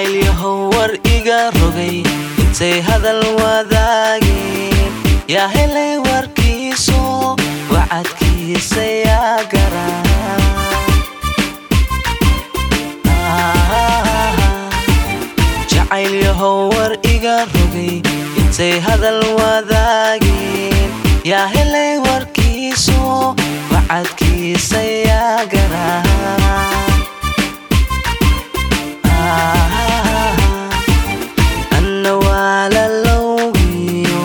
jacaylyahow war iga rogay intay hadal wadaageen yaa helay warkiiso wacadkiisa yaa garaa jacaylyahow war iga rogay intay hadal wadaageen yaa helay warkiiso wacadkiisa yaa garaa anna waa lalowgiyo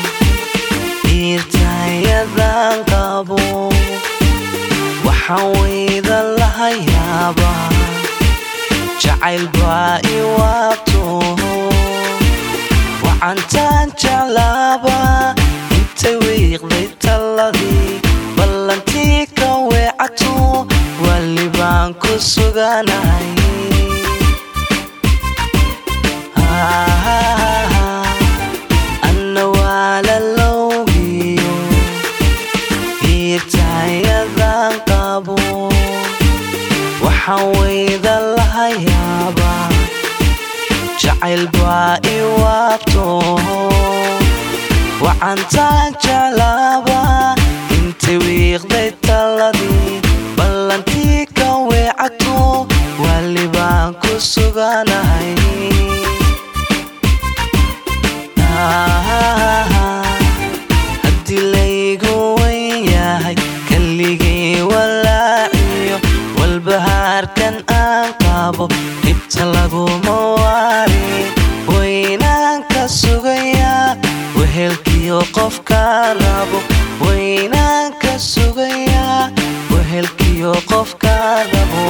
dhiirtayadan qabo waxaan weyda laha yaabaa jacayl baa i waabto wacantaan jeclaaba intay wiiqday talladii ballantii ka weecato wali baan ku suganay anna waa lalowgiyo dhiirtayadan qabo waxaan weyda laha yaabaa jacayl baa i waabto wacantaan jeclaaba intay wiiqday talladii ballantii ka weecato wali baan ku suganahay haddii laygu wen yahay kalligii walaaciyo walbahaarkan aan qabo dhibta laguma waari waynaan ka sugayaa wehelkiyo qofka rabo waynaan ka sugayaa wehelkiyo qofka rabo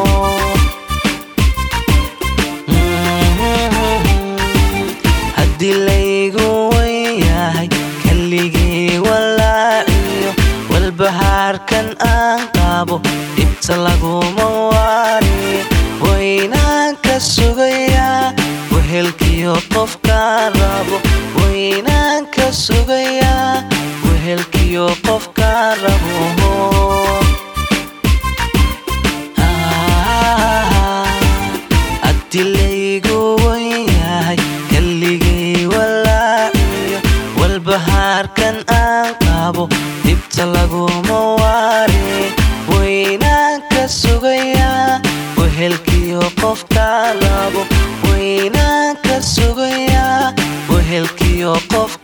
haddii laygu wen yahay kalligii walaaciyo walbahaarkan aan qabo dhibta laguma waari waynaan ka sugayaa wehelkiyo qofka rabo waynaan ka sugayaa wehelkiyo qofka rabo haddii laygu wen yahay kalligii walaaciyo walbahaarkan aan qabo dhibta laguma waari waynaan ka sugayaa wehelkiyo qofka rabo waynaan ka sugayaa wehelkiyo qofka